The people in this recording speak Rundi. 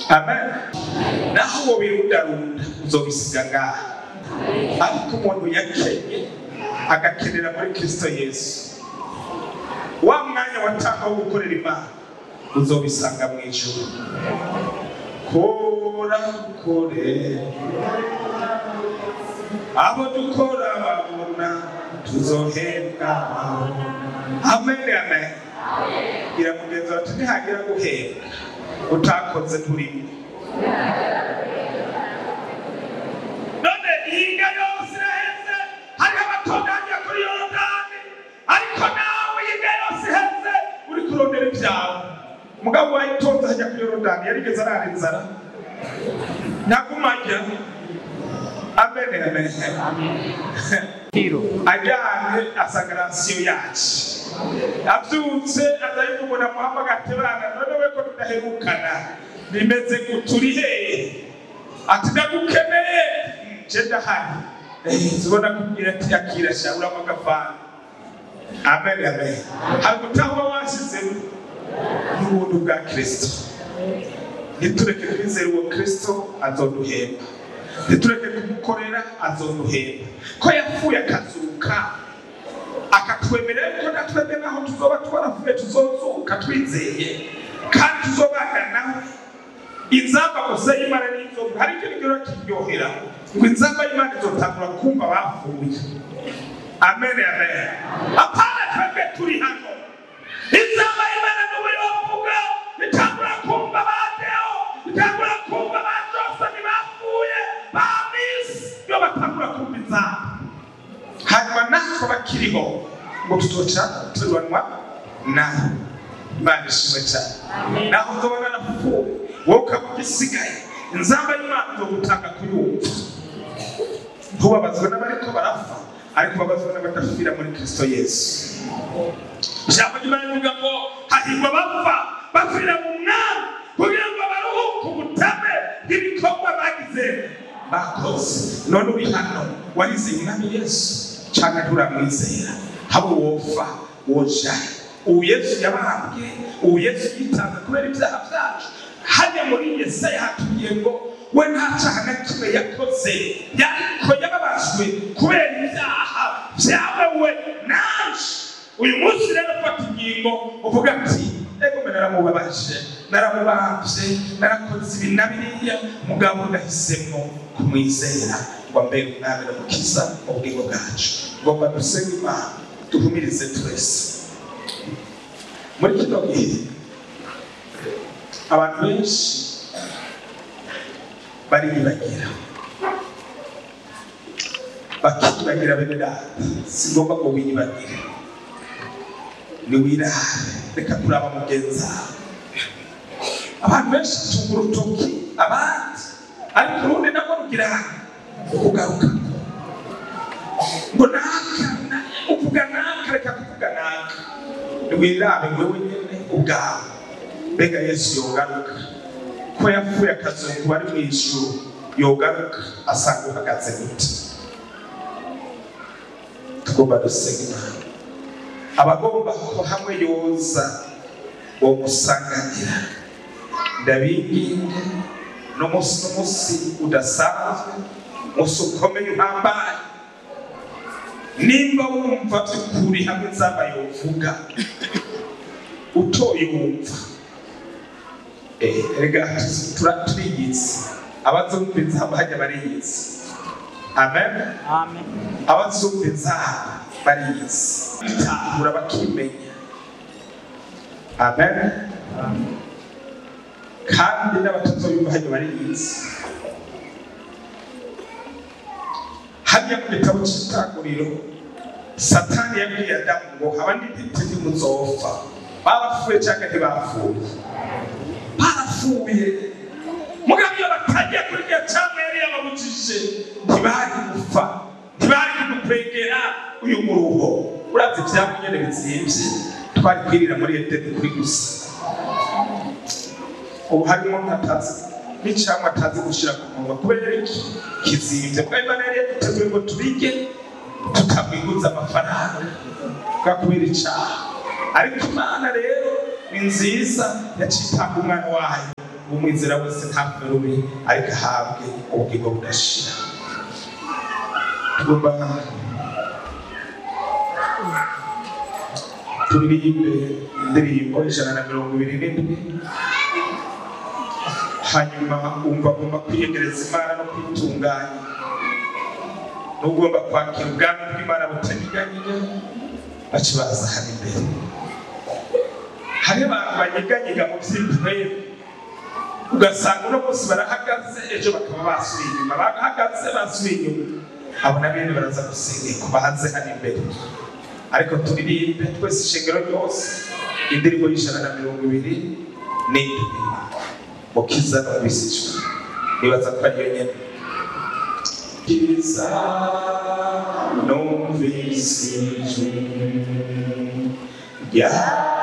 amen naho uwo wirundarunda uzobisiga ngaha ariko umuntu yakenye agakenera muri kristo yesu wa mwanya watanga wo gukorera imana uzobisanga mu ijuru kora kore abo dukora babona tuzohembwa amen amen gira mugenzi wacu ntihagira guhembwa utakoze turimo none ihinga yose iraheze hariho abatunganya kuri yorodani ariko nawe ihinga yose iheze uri kurondera ibyawe mugabo wayitonze hajya kuri yorodani yarigeze arara inzara nagumajya amen amen ajyanye asanga rasiyo yacu abyutse azayiva umuntu amuhamagara ati bana none we ko tudaherukana bimeze guturi hehe ati ndagukeneye nje ndahari zibona kubwira ati akira sha uramo agafana amen amen hari gutahwa washyizemo n'ubuntu bwa kristo ntitureke kwizera uwo kristo azoduhemba ntitureke kumukorera azoduhemba ko yapfuye akazuka akatwemerera ko natwebwe naho tuzoba twaravuye tuzozuka twizeye kandi tuzobana nawe inzamba gusa y'imana n'inzovu hari ikintu gihora kiryohera ngo inzamba y'imana izotangura kumva bapfuye amen amen apana twebwe turi hano inzamba y'imana n'ubu yovuga bitangura kumva ba deo bitangura kumva ba josoni bapfuye ba misi iyo batangura kumva inzamba hanyuma natwe bakiriho ngo tuzoca tubanwa nawe imana ishimwe cyane naho nzobona napfuye wowe ukaba ugisigaye inzamba y'imana izogutanga kuyumva ntubabazwe n'abariko barapfa ariko babazwe n'abadapfira muri kristo yesu ijambo ry'imana rivuga ngo hahirwa abapfa bapfira mu mwami kugira ngo baruhuke ubutame bw'ibikorwa bagize bakoze none uri hano warizeye umwami yesu cyangwa nturamwizera haba wofa wojaye ubu yesu yabambwe ubu yesu yitanze kubera ibyaha byacu hajya muri yesaya hatubwiye ngo we nta cyaha na kimwe yakoze yariko yababajwe kubera ibyaha byawe we naje uyu munsi rero fata ingingo uvuga ati ego mbe naramubabaje naramubambye narakoze ibi na biriya mugabo ndahisemo kumwizera ngo ambere umwami n'umukiza mu bugingo bwacu ngomba dusenge imana duhumirize twese muri kino gihe abantu benshi bariyibagira bakiyibagira bene data si ngombwa ngo wiyibagire niwirare reka kuraba mugenzi wawe abantu benshi tunga urutoki abandi ariko urundi nabwo rugira kugaruka ngo naka na- uvuga naka reka kuvuga naka niwirabe wewe nyene ubwawe mbega yesu yogaruka ko yapfuye akazungu bari mu ijuru yogaruka asanga uhagaze gute tugomba dusenga imana abagomba ko hamwe yoza uwo musanganira ndabinginge n'umunsi n'umunsi udasanzwe umunsi ukomeye uhambaye nimba wumva by'ukuri hamwe nzaba yovuga utoye wumva Eh, erega tura- turiyizi abazumviriza bajya bariyizi amen Amen. abazumviriza bariyizi bitahura bakimenya amen kandi n'abatazoyumva hajya bariyizi hariya mu gitabo cy'itanguriro satani yabwiye adamu ngo haba n'intiti ntimuzopfa barapfuye cyangwa ntibapfuye barapfuye mugabo iyo batagiye kuri iyo cyangwa yari yababujije ntibari gupfa ntibari kudukwegera uyu muruho urazi ibyabo nyine bizimvye twari kwirira muri edeni kuri gusa ubu harimo nkatazi n'icyamwa atazi gushyira ku munwa kubera iki kizimvye kuko imana yari yaduteguye ngo tubige tukamwiguza amafaranga kubera icyaha ariko imana rero ni nziza yaciye itanga umwana wayo umwizera wese ntapfe rubi ariko ahabwe ubugingo budashira tugomba turirimbe indirimbo ijana na mirongo ibiri n'indwi hanyuma wumva agomba kwiyegereza imana no kwitunganya n'ugomba kwakira ubwami bw'imana butanyeganyega baca baza hano imbere hari abantu banyeganyiga mu by'impwemu ugasanga uno munsi barahagaze ejo bakaba basubiye inyuma bahagaze basubiye inyuma abo na bene baraza gusengerwa bahanze hano imbere ariko turirimbe twese ishengero ryose indirimbo y'ijana na mirongo ibiri n'indwi mukiza numvisijwe nibaza ko ariyo nyene kiza numvisijwe ya